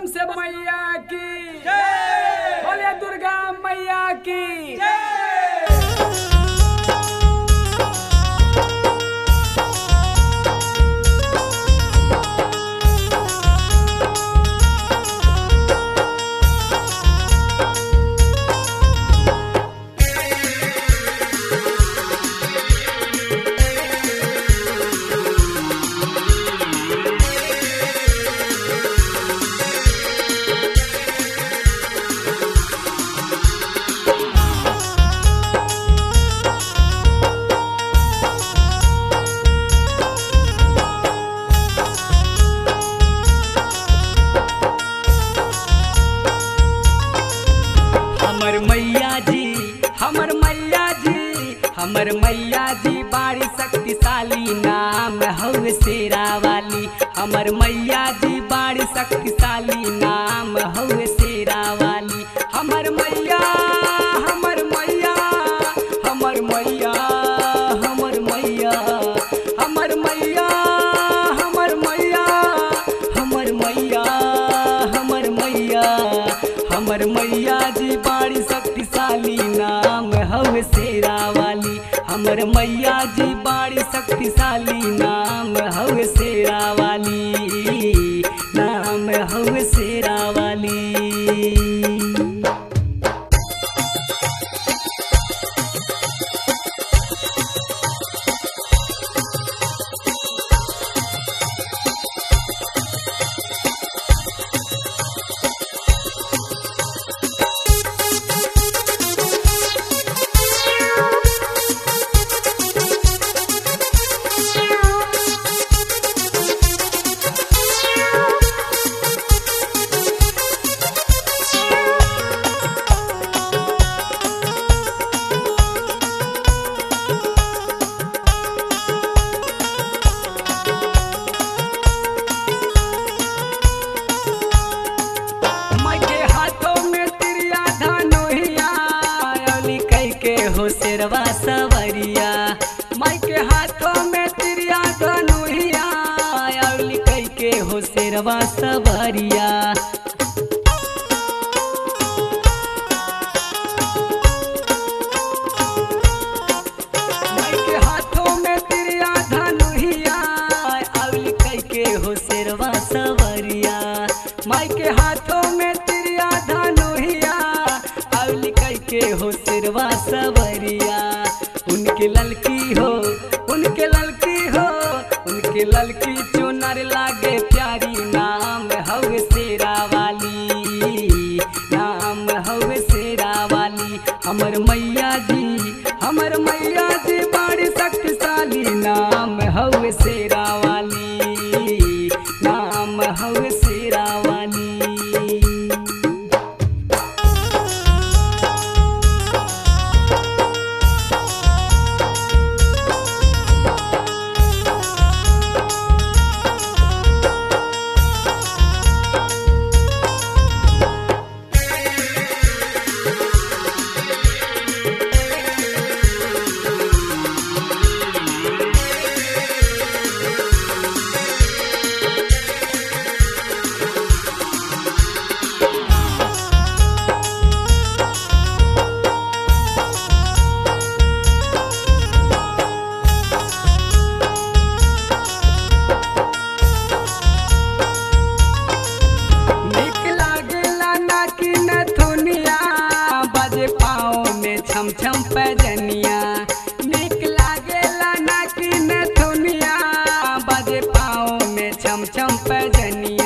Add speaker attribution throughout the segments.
Speaker 1: से मैया की बोले दुर्गा मैया की हमर मैया जी हमर मैया जी हमर मैया जी बाड़ी शक्तिशाली नाम हवे शेरा वाली हमर मैया जी बाड़ी शक्तिशाली नाम हवे शेरा वाली हमर मैया हमर मैया हमर मैया हमर मैया हमर मैया हमर मैया हमर मैया हमर मैया हमर मैया जी बाड़ी शक्तिशाली नाम हवे शेरा वाली हमर मैया जी बाड़ी शक्तिशाली नाम हवे शेरा वाली नाम हवे शेरा वाली माई के हाथों में तिरिया धनुहिया अली कई के हो शेरवा सवरिया माई के हाथों में तिरिया धनुहिया अली कई के हो शेरवा सवरिया माई के हाथों में तिरिया धनुहिया अली कई के हो शेरवा सवरिया माई के हाथों में तिरिया धनुहिया अली कई के हो शेरवा सवरिया उनके ललकी हो उनके ललकी हो उनके ललकी चुनर लागे प्यारी नाम हवे शेरा वाली नाम हवे शेरा वाली हमर मैया जी हमर मैया जी बड़ी शक्तिशाली नाम हवे शेरा वाली नाम हवे शेरा वाली नीक लागेला ना कि नथुनिया बजे पाँव में छम छम पैजनिया नीक लागेला ना कि नथुनिया बजे पाँव में छम छम पैजनिया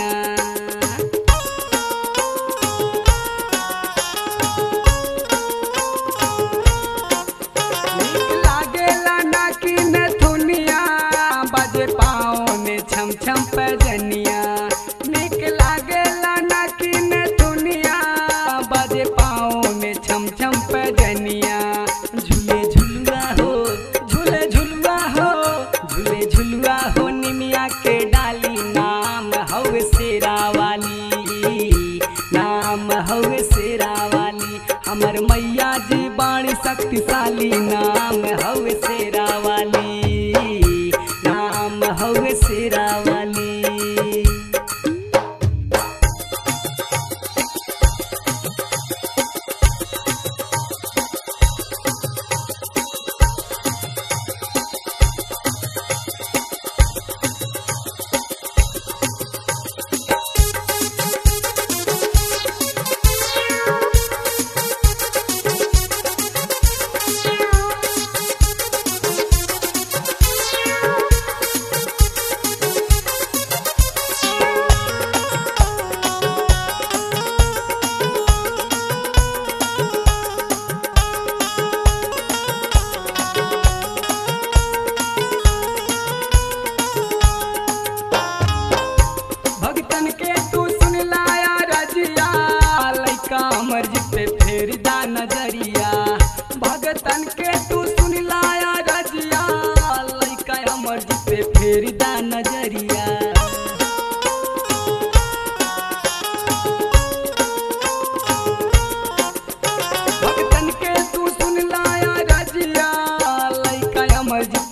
Speaker 1: नीक लागेला ना कि नथुनिया बजे पाँव में छम छम पैजनिया नीक लागेला ना कि नथुनिया बजे पाँव में छम छम पैजनिया झूले झुलुआ हो झूले झुलुआ हो झूले झुलुआ हो निमिया के डाली नाम हवे शेरा वाली नाम हवे शेरा वाली हमर मैया जी बाणी शक्तिशाली नाम हवे शेरा वाली नाम हवे शेरा वाली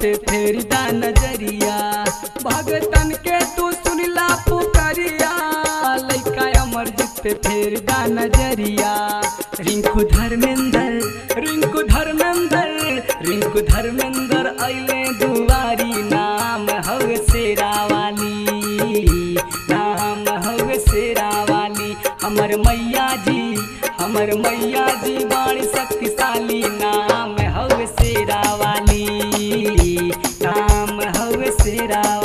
Speaker 1: पे फेर दा नजरिया भगतन के तू सुनला पुकरिया लइका अमरजीत पे फेर दा नजरिया रिंकू धर्मेंद्र रिंकू धर्मेंद्र रिंकू धर्मेंद्र अइले दुआरी नाम हवे शेरा वाली नाम हवे शेरा वाली हमर मैया जी हमर मैया जी बाणी शक्तिशाली नाम हवे शेरा वाली नाम हवे शेरा